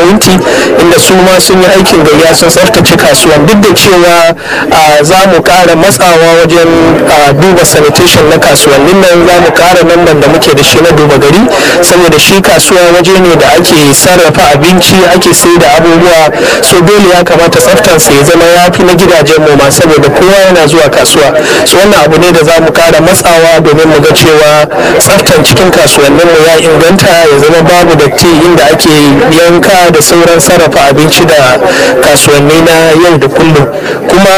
winti inda su ma sun yi aikin gayya sun tsaftace kasuwan duk da cewa za mu ƙara matsawa wajen duba sanitation na kasuwannin nan za mu ƙara namban da muke da shi na duba gari saboda shi kasuwa waje ne da ake sarrafa abinci ake sai da abubuwa so dole ya kamata tsaftansa ya zama ya fi na gidajen mu ma saboda kowa yana zuwa kasuwa so wannan abu ne da za mu ƙara matsawa domin mu ga cewa tsaftan cikin kasuwannin mu ya inganta ya zama babu datti inda ake yanka da sauran sarrafa abinci da kasuwanni na yau da kullum kuma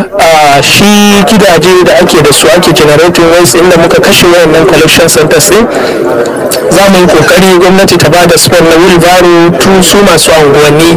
shi gidaje da ake da su ake generating waste inda muka kashe wayannan collection centers din za mu yi kokari gwamnati ta ba da sport na wheelbarrow tu su masu unguwanni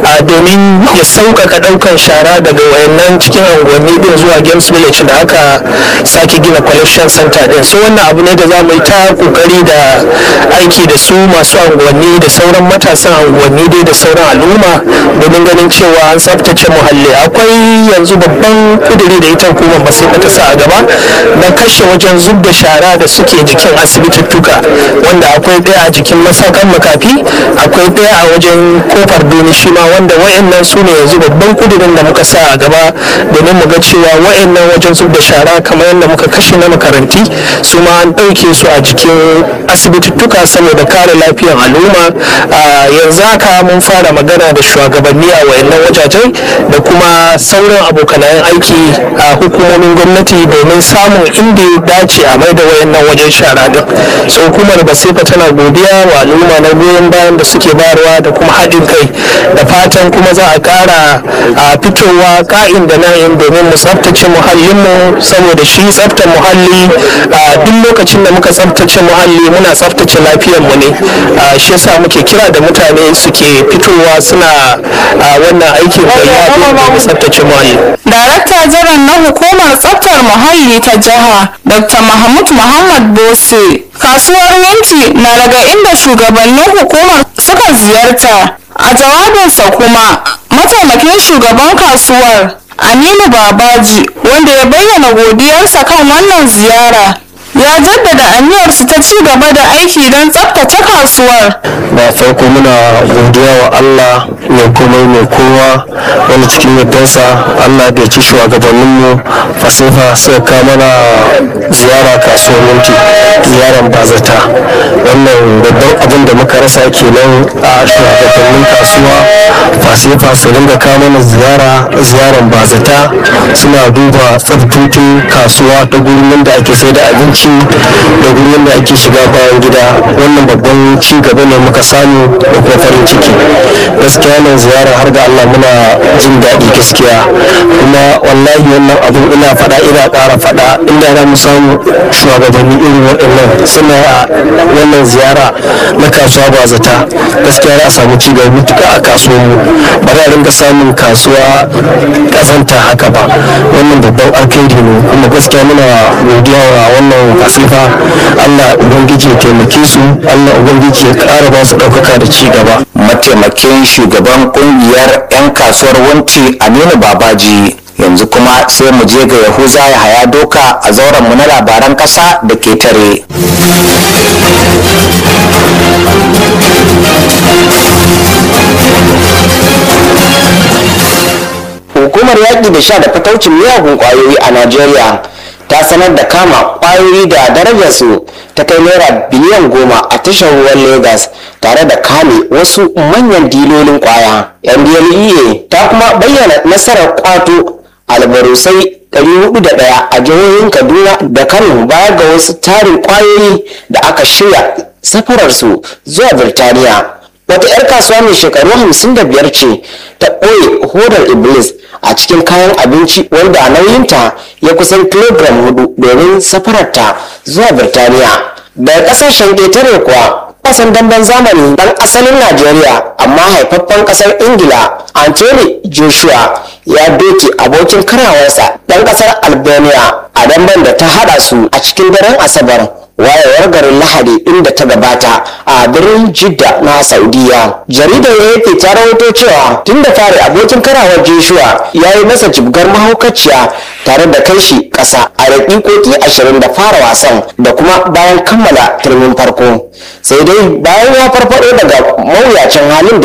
domin ya sauƙaƙa ɗaukan shara daga wayannan cikin unguwanni din zuwa games village da aka sake gina collection center din so wannan abu ne da za mu yi ta kokari da aiki da su masu unguwanni da sauran matasan unguwanni dai da sauran al'umma domin ganin cewa an tsaftace muhalli akwai yanzu babban kuduri da ita hukumar ba sai ta sa a gaba na kashe wajen zub da shara da suke jikin asibitittuka wanda akwai ɗaya a jikin masakan makafi akwai ɗaya a wajen kofar duni shi ma wanda wayannan su ne yanzu babban kudirin da muka sa a gaba domin mu ga cewa wayannan wajen zub da shara kamar yadda muka kashe na makaranti su ma an ɗauke su a jikin asibitittuka saboda kare lafiyar al'umma yanzu haka mun fara magana da shugabanni a wayannan wajajen da kuma sauran abokanayen aiki a hukumomin gwamnati domin samun inda ya dace a mai da wayannan wajen shara din so hukumar basifa tana godiya wa al'umma na goyon bayan da suke bayarwa da kuma haɗin kai da fatan kuma za a ƙara a fitowa ka'in da na'in domin mu tsaftace muhallinmu saboda shi tsaftar muhalli a duk lokacin da muka tsaftace muhalli muna tsaftace lafiyarmu ne shi yasa muke kira da mutane suke fitowa suna wannan aikin gayya domin tsaftace muhalli Darakta jiran na hukumar tsaftar muhalli ta jiha Dr. Mahmud Muhammad Bose kasuwar Winti na daga inda shugabannin hukumar suka ziyarta a jawabinsa kuma mataimakin shugaban kasuwar Aminu Babaji wanda ya bayyana godiyarsa kan wannan ziyara ya jaddada aniyarsu ta ci gaba da aiki don tsaftace kasuwar da farko muna godiya wa Allah mai komai mai kowa wani cikin yardarsa Allah da ya ci shugabanninmu fasifa suka kawo mana ziyara kasuwar minti ziyaran bazata wannan babban abin da muka rasa kenan a shugabannin kasuwa fasifa su dinga kawo mana ziyara ziyaran bazata suna duba tsaftotin kasuwa ta gurin da ake sai da abinci da gurin da ake shiga bayan gida wannan babban ci gaba ne muka samu da kuma farin ciki gaskiya nan ziyara har da Allah muna jin daɗi gaskiya kuma wallahi wannan abu ina faɗa ina ƙara faɗa inda za mu samu shugabanni irin waɗannan suna wannan ziyara na kasuwa ba zata gaskiya za a samu ci gaba mutuka a kasuwanmu ba za a rinka samun kasuwa ƙazanta haka ba wannan babban alkhairi ne kuma gaskiya muna godiya wa wannan kasifa Allah ubangiji ya taimake su Allah ubangiji ya ƙara ba su ɗaukaka da ci gaba mataimakin shugaban kungiyar 'yan kasuwar wanci aminu babaji yanzu kuma sai mu je ga yahuza ya haya doka a zauren mu na labaran kasa da ketare hukumar yaƙi da sha da fataucin miyagun ƙwayoyi a najeriya ta sanar da kama ƙwayoyi da darajarsu ta kai naira biliyan goma a tashar ruwan lagos tare da kame wasu manyan dilolin ƙwaya ndlea ta kuma bayyana nasarar kwato albarusai 401 a jihohin kaduna da kano baya ga wasu tarin ƙwayoyi da aka shirya safararsu zuwa birtaniya wata 'yar kasuwa mai shekaru 55 ce ta ɓoye hodar iblis a cikin kayan abinci wanda nauyinta ya kusan kilogram hudu domin safararta zuwa birtaniya daga kasashen ƙetare kuwa wasan damben zamani dan asalin najeriya amma haifaffen kasar ingila anthony joshua ya doke abokin karawarsa dan kasar albania a damben da ta hada su a cikin daren asabar wayewar garin lahadi inda ta gabata a birnin jidda na saudiya jaridar afp ta rawaito cewa tun da fari abokin karawar joshua ya yi masa jibgar mahaukaciya tare da kai shi ƙasa a daƙiƙoƙi ashirin da fara wasan da kuma bayan kammala turmin farko sai dai bayan ya farfado daga mawuyacin halin da